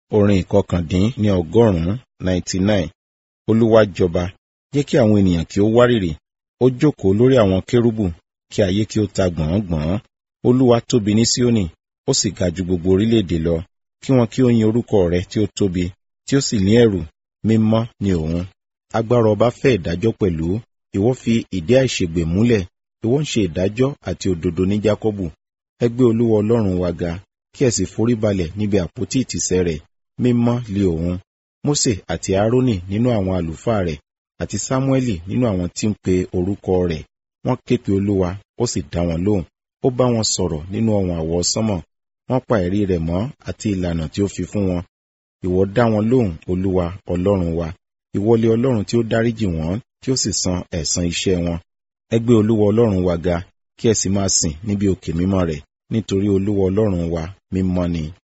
orin ìkọkàndín ní ọgọ́rùn-ún ninety nine olúwa jọba jẹ́ kí àwọn ènìyàn kí ó wárìrì ó jókòó lórí àwọn kérúbù kí ayé kí ó ta gbọ̀ngbọ̀n olúwa tóbi ní síónì ó sì ga ju gbogbo orílẹ̀-èdè lọ kí wọn kí ó yin orúkọ rẹ̀ tí ó tóbi tí ó sì ní ẹ̀rù mímọ́ ni òun agbára ọba fẹ́ ìdájọ́ pẹ̀lú ìwọ fi ìdí àìṣègbè múlẹ̀ ìwọ ń ṣe ìdájọ́ àti òdodo ní jákọ́bù ẹ gbé olúwa ọlọ́run wa ga kí ẹ sì forí balẹ̀ níbi àpótí ìtìsẹ̀ rẹ̀ mímọ́ li òun mósè àti árónì nínú àwọn àlùfáà rẹ̀ àti sámúẹ́lì nínú àwọn tí ń pe orúkọ rẹ̀ wọ́n ké pe olúwa ó sì dá wọn lóhùn ó bá wọn sọ̀rọ̀ nínú ọ̀wọ̀n àwọ̀ sánmọ̀ wọ́n pa ẹ̀rí rẹ̀ mọ́ àti ìlànà tí ó fi fún wọn ìwọ dá wọn lóhùn olúwa ọlọ́run wa ìwọlé ọlọ́run tí ó dáríjì wọ́n tí ó sì san ẹ̀san iṣẹ́ wọn ẹ gbé olúwa ọlọ́run wa ga kí ẹ sì máa sìn níbi òkè mímọ́ rẹ̀ nítorí olúwa ọlọ́run wa mímọ́ ni